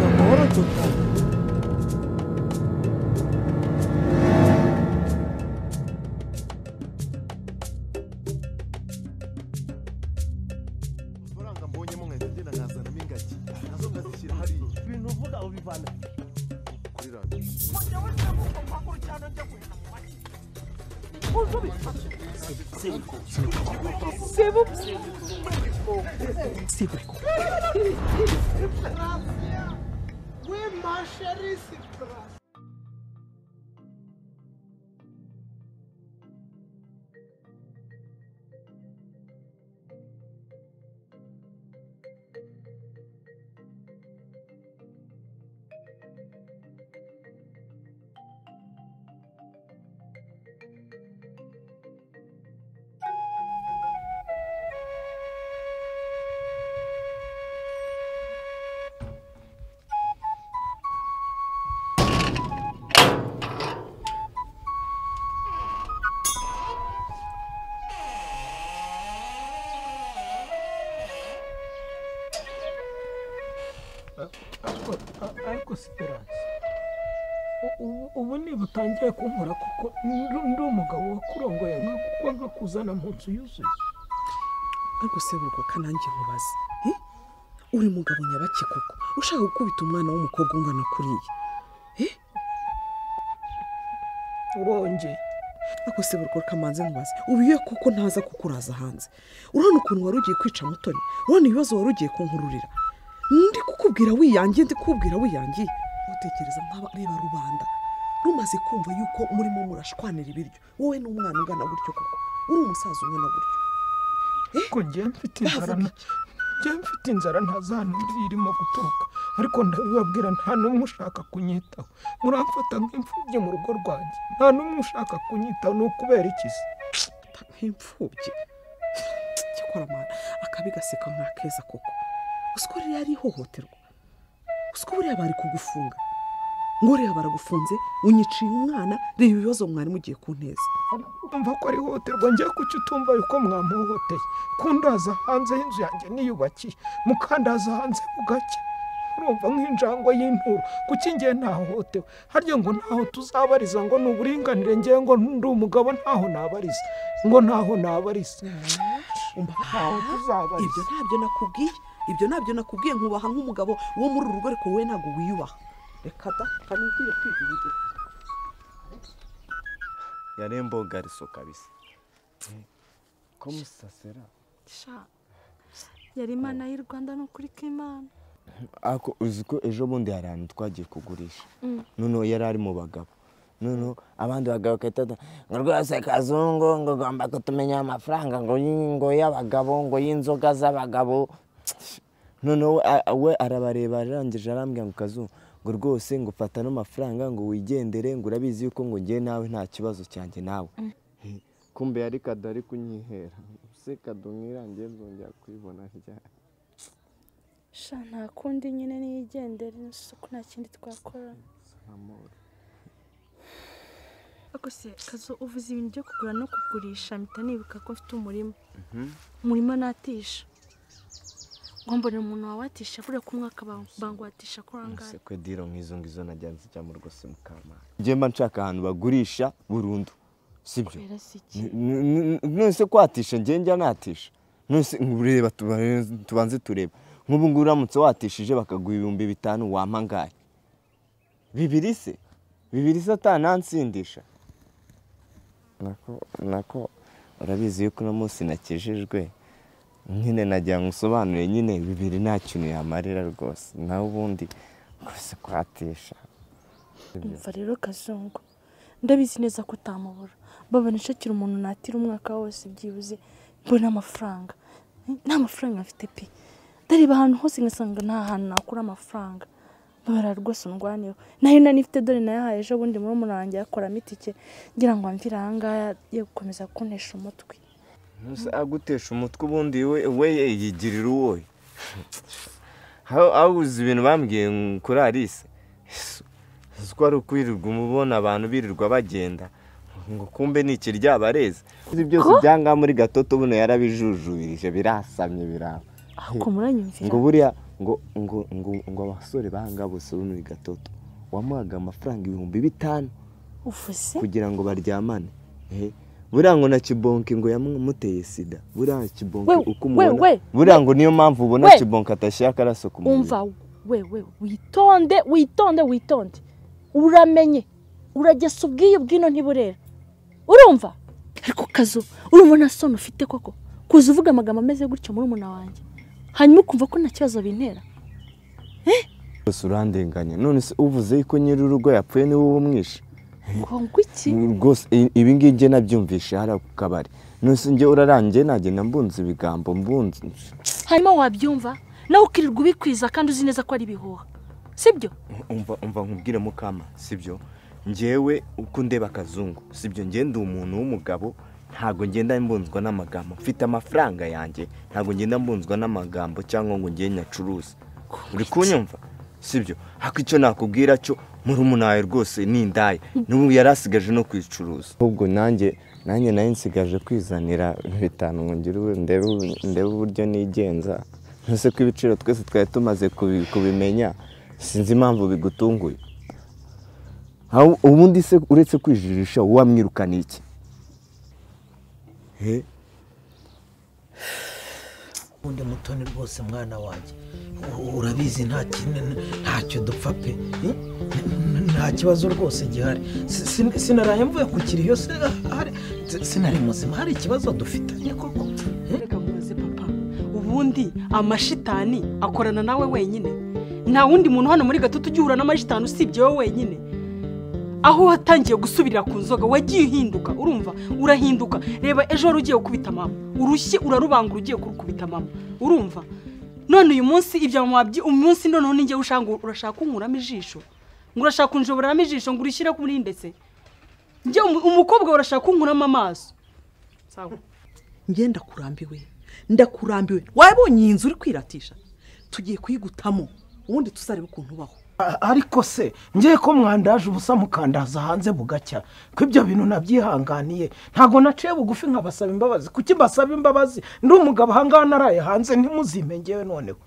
Perfeito. amafaranga mbonyemo nkahita ngenda nkazanamo ingagi nazo nkazishyira hariya Ibintu uvuga ubivana. kuri radiyo Sebriko. Ariko Siperanse ubu ni butangiye kumbura kuko ndi- ndi umugabo wakurongoye nka kuko nkakuzana mu nzu yuzuye ariko se burwa kanange nkubaze eh? uri mugabo nyabaki koko ushaka gukubita umwana w'umukobwa ungana kuriya urongeye ariko se burwa kamanze nkubaze ubiye koko ntaza kukuraza hanze urabona ukuntu wari ugiye kwica mutoni urabona ibibazo wari ugiye kunkururira ndi kukubwira wiyangiye ndi kukubwira wiyangiye utekereza nk'aba reba rubanda rumaze kumva yuko murimo murashwanira ibiryo wowe n'umwana ungana gutyo koko uri umusaza ungana gutyo ko njye mfite inzara na- njye mfite inzara ntazana undi irimo guturuka ariko ndabibabwira nta n'umwe ushaka kunyitaho muramfata nk'imfubyi mu rugo rwanjye nta n'umwe ushaka kunyitaho ni ukubera iki se mfata nk'imfubyi cyakora amana akabi gaseka nka keza koko usiko rero yari ihohoterwa usiko buriya bari kugufunga ngo reba baragufunze unyiciye umwana reba ibibazo mwari mugiye kunteza umva ko ari ihohoterwa njye kuki utumva yuko mwamuhoteye kundaza hanze y'inzu yanjye niyubakiye mukandaza hanze bugacya urumva nk'injangwe y'inturo kuki ngiye ntahohotewe harya ngo ntaho tuzabariza ngo ni uburinganire ngewe ngo ndi umugabo ntaho nabariza ngo ntaho nabariza ntaho ibyo tuzabariza ntabyo nakubwiye ibyo ntabyo nakubwiye nkubaha nk'umugabo wo muri uru rugo ariko wowe ntabwo wiyubaha reka da kandi ugiye kwigira yarembo gariso kabisa ko musasera sha yari imana y'u rwanda ni ukuri k'imana ako uzi ko ejo bundi hari ahantu twagiye kugurisha noneho yari ari mu bagabo noneho abandi bagabo bakahita ngo rwose kazungu ngo ugomba kutumenya amafaranga ngo yi- ngo y'abagabo ngo y'inzoga z'abagabo noneho we- a- we arabareba arangije arambwira ngo kazungu ngo rwose ngo ufata ano mafaranga ngo wigendere ngo urabizi yuko ngo ngewe nawe nta kibazo cyanjye nawe kumbe yari kadari kunyihera se kadumwirangiye nzongera kwibona ryari sha nta kundi nyine niyigendere n'isuku nta kindi twakora ariko se kazo uvuze ibintu byo kugura no kugurisha mpita nibuka ko mfite umurima umurima natisha ngo mbonera umuntu wawatisha kuriya ku mwaka ba- banguwatisha ko angahe sekwe diro nk'izo ngizo najyana zijya mu rwose mukamana njye mba nshaka ahantu bagurisha burundu sibyo kubera si iki none se kwatisha njye njya natisha none se ureba tubanze tureba nk'ubu ngubu uramutse watishije bakaguha ibihumbi bitanu wampa angahe bibiri se bibiri se atanansindisha nako nako urabizi yuko uno munsi nakijijwe nyine nagira ngo usobanure nyine bibiri nta kintu yamarira rwose nawe ubundi rwose kwatisha umva rero kazungu ndabizi neza ko utamubura baba nicakira umuntu natira umwaka wose byibuze mbona amafaranga Eh, nta mafaranga afite pe ndareba ahantu hose ngasanga nta hantu nakura amafaranga babara rwose undwaniyeho nayo nari nifite dore nayahaye ejo bundi muri umurangi yakoramo itike ngira ngo amvire ahangaha yo gukomeza kuntesha umutwe Ntuzi agutesha umutwe ubundi we we yigirira uwo awuzi ibintu bambwiye ngo kuri Alice Yesu, uzi ko ari ukwirirwa umubona abantu birirwa bagenda ngo kumbe ni iki ryabareze Ibi byose byangaha muri gatoto buno yarabijujubirije birasamye biraba ako muranyumvira ngo buriya ngo ngo ngo ngo abasore bahanga bose bo muri gatoto wamuhaga amafaranga ibihumbi bitanu uvuze kugira ngo baryamane ehe buriya ngo na kibonke ngo yamuteye sida buriya kibonke We- uko we- umubona we- buriya ngo niyo mpamvu ubona we- kibonke atashyira akaraso ku mubiri umva wewe witonde witonde witonde uramenye uragesa ubwiyo bwino ntiburera urumva ariko kazu urumva nta soni ufite koko kuza uvuga amagambo ameze gutyo muri umuna wanjye hanyuma ukumva ko nta kibazo bintera bose urandenganya none se uvuze yuko nyir'urugo yapfuye niwe umwishe kongo iki rwose i- ibi ngibi njye nabyumvishe hariya ku kabari none se njye urarangiye nagenda mbunza ibigambo mbunza hanyuma wabyumva nawe ukirirwa ubikwiza kandi uzi neza ko ari ibihuha sibyo umva umva nkubwire mukama sibyo njyewe uko ndeba akazungu sibyo njye ndi umuntu w'umugabo ntabwo ngenda mbunzwa n'amagambo mfite amafaranga yanjye ntabwo ngenda mbunzwa n'amagambo cyangwa ngo njye nyacuruze uri kunyumva sibyo ariko icyo nakubwira cyo murumunaya rwose n'indaya n'ubu yari asigaje no kwicuruza ahubwo nanjye nanjye nayo nsigaje kwizanira bitanu ngo ngire ubu- ndebe ubu- ndebe uburyo nigenza ntuse ko ibiciro twese twari tumaze kubi- kubimenya sinzi impamvu bigutunguye Aho- ubundi se uretse kwijirisha wamwirukana iki he undi mutoni rwose mwana wanjye U- urabizi nta kintu- ntacyo dupfa pe Eh? N- nta kibazo rwose gihari Si- sin- sinaraye mvuye ku kiriyo sinari- sinari muzima hari ikibazo dufitanye koko Eh? reka mubaze papa ubundi amashitani akorana nawe wenyine nta wundi muntu hano muri gatoto ujya uhura n'amashitani usibye wowe wenyine aho watangiye gusubirira ku nzoga wagiye uhinduka urumva urahinduka reba ejo wari ugiye gukubita mama urushyi urarubangura ugiye kurukubita mama urumva none uyu munsi ibya mama wabyi- umunsi noneho ninjye ushaka ngo urashaka kunkuramo ijisho ngo urashaka kunjoboramo ijisho ngo urishyire kuri ndetse njye umu- umukobwa urashaka kunkuramo amaso sawa njye ndakurambiwe ndakurambiwe wabonye iyi nzu uri kwiratisha tugiye kuyigutamo ubundi tuzarebe ukuntu ubaho A- ariko se ngiye ko mwandaje ubusa mukandaza hanze bugacya ko ibyo bintu nabyihanganiye ntabwo naciye bugufi nkabasaba imbabazi kuki mbasaba imbabazi ndi umugabo ahangaha naraye hanze ntimuzime ngewe noneho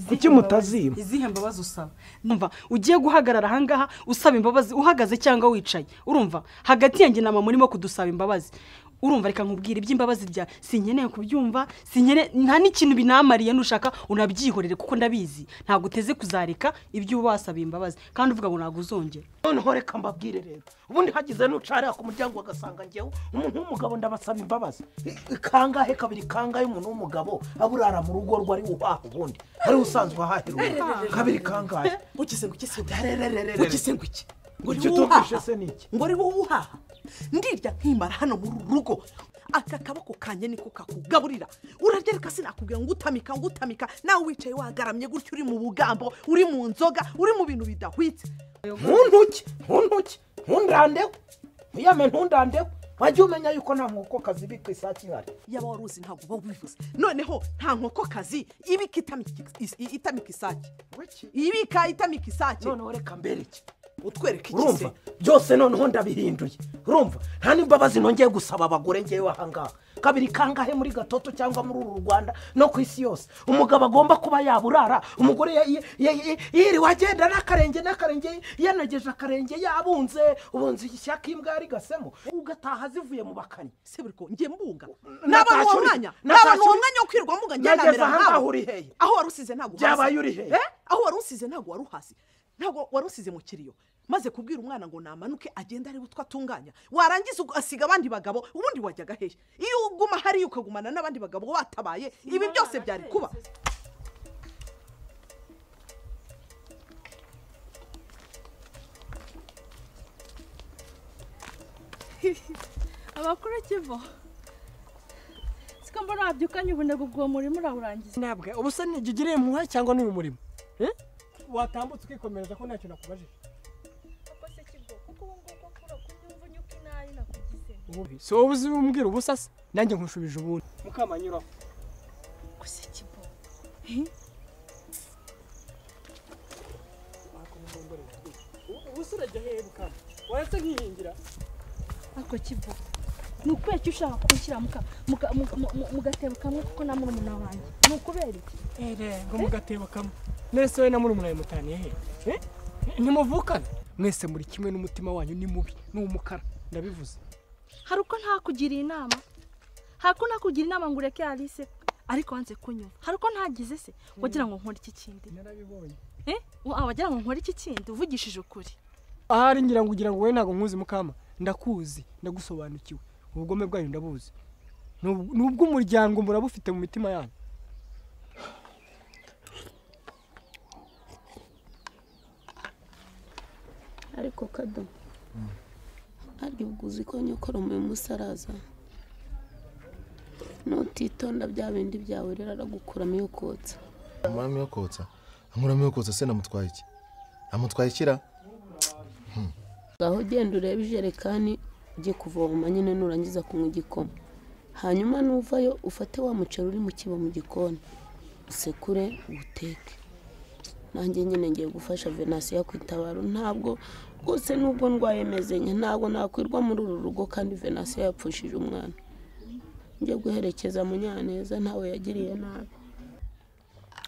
kuki mutazima izihe mbabazi usaba numva ugiye guhagarara ahangaha usaba imbabazi uhagaze cyangwa wicaye urumva hagati yanjye na mama urimo kudusaba imbabazi urumva reka nkubwire iby'imbabazi bya sinkeneye kubyumva sinkeneye nta n'ikintu binamariye nushaka unabyihorere kuko ndabizi ntabwo uteze kuzareka ibyo uba wasaba imbabazi kandi uvuga ngo ntabwo uzongera noneho reka mbabwire rero ubundi hagize n'ucarira ku muryango agasanga ngewe umuntu w'umugabo ndabasaba imbabazi I- kangahe kabiri kangahe umuntu w'umugabo aburara mu rugo rwe ari uhaha ubundi ari usanzwe ahahira ubundi kabiri kangahe ugize ngo ugise Rerererere. ugize ngo iki ngo Icyo uri utumvishe uhaha se ni iki? ngo ari wowe uhaha ndirya nkimara hano muri uru rugo aka kaboko kanjye niko kakugaburira urarya reka sinakubwira ngo utamika ngo utamika nawe wicaye wagaramye gutya uri mu bugambo uri mu nzoga uri mu bintu bidahwitse ntuntuke ntuntuke ntundandeho ntuyame ntundandeho wajya umenya yuko nta nkoko kazibi ku isake ihari yaba wari uzi ntabwo uba ubivuze noneho nta nkokokazi ibika itamika is- i- itamika isake ibika itamika isake noneho reka mbere iki utwereke urumva igise byose noneho ndabihinduye urumva nta n'imbabazi nongeye gusaba abagore ngewe ahangaha kabiri kangahe muri gatoto cyangwa muri uru rwanda no ku isi yose umugabo agomba kuba yaburara umugore ya- ya- ya- ya- yiriwe agenda n'akarenge n'akarenge yanageje akarenge yabunze ubunze ishyaka imbwa yarigasemo ugataha zivuye mu bakanyi seburiko njye mbuga Natashye n'abantu uwo uri- mwanya natashye n'abantu uwo uri- mwanya wo kwirwa mbuga njye Nageze namera aha ngaha nkawe uri hehe? aho wari usize ntabwo Byabaye uri hehe? Eh? aho wari usize ntabwo wari uhasi ntabwo wari usize mu kiriyo maze kubwira umwana ngo namanuke agende arebe utwo atunganya warangiza ugasiga abandi bagabo ubundi wajyaga hehe iyo uguma hariya ukagumana n'abandi bagabo watabaye ibi byose byari kuba abakuru kivo siko mbona wabyukanye ubunebwe bw'uwo murimo urawurangiza ntabwo ubusa ntigigiriye impuhwe cyangwa ni umurimo Eh? watambutse ukikomereza ko ntacyo nakubajije Ububi. si wowe uzi umbwira ubusa se nanjye nkushubije ubundi mukamanyuraho gusa kibo ubusa urajya hehe mukama waretse nkihingira ako kibo ni ukubera icyo ushaka kunshyira mu ka- mu ka- mu- mu- mu- mu gatebo kamwe kuko na murumuna wanjye ni ukubera iki ngo mu gatebo kamwe mwese we na murumuna we mutaniye hehe ntimuvukana mwese muri kimwe n'umutima wanyu ni mubi ni umukara ndabivuze hari uko ntakugiriye inama hari uko nakugira inama ngo ureke Alice ariko wanze kunyumva hari uko ntagize se wagira ngo nkore iki kindi narabibonye eh wa- wagira ngo nkore iki kindi uvugishije ukuri ahari ngira ngo ugira ngo wowe ntabwo nkuzi mukama ndakuzi ndagusobanukiwe ubugome bwayo ndabuzi ni ubw- ni ubw'umuryango murabufite mu mitima yanyu ariko kado arya ubwo uzi ko nyokora mu munsi araza nutitonda bya bindi byawe rero aragukuramo iyo kotsa amuramyo yo kotsa amuramyo yo kotsa se namutwaye iki namutwaye ikira ngaho genda urebe ijerekani ujye kuvoma nyine nurangiza kunywa igikoma hanyuma nuvayo ufate wa muceri uri mu kibo mu gikoni usekure uwuteke nanjye nyine ngiye gufasha venasiyo ku itabaro ntabwo rwose nubwo ndwaye mezenye ntabwo nakwirwa muri uru rugo kandi venasiyo yapfushije umwana njye guherekeza munyaneza ntawe yagiriye nabi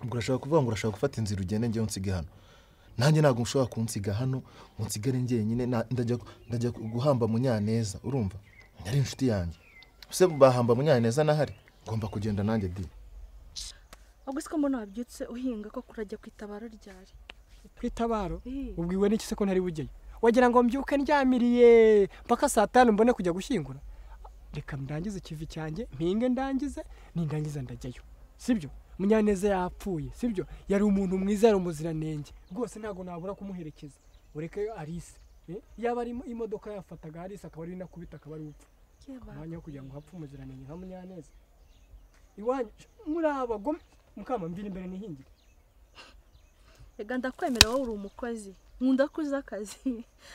ubwo urashaka kuvuga ngo urashaka gufata inzira ugende njyewe unsige hano nanjye ntabwo ushobora kunsiga hano ngo nsigare njyenyine na- ndajya ndajya guhamba munyaneza urumva yari inshuti yanjye se bahamba munyaneza nahari ngomba kugenda nanjye di ahubwo siko mbona wabyutse uhinga ko kurajya ku itabaro ryari ku itabaro Eh. ubwiwe n'iki se ko ntari bujyayo wagira ngo mbyuke ndyamiriye mpaka saa tanu mbone kujya gushyingura reka ndangize ikivi cyanjye mpinge ndangize nindangiza ndajyayo sibyo munyaneza yapfuye sibyo yari umuntu mwiza yari umuziranenge rwose ntabwo nabura kumuherekeza ureke Alice eh, yaba ari imo- imodoka yafataga Alice akaba ari nakubita akaba ari upfa Yeba. umwanya wo kugira ngo hapfe umuziranenge nka munyaneza iwanyu muri abagome mukama mvira imbere nihingire Ega ndakwemera wowe uri umukozi nkunda ko uzi akazi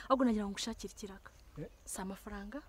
ahubwo nagira ngo ngushakire ikiraka Eh. si amafaranga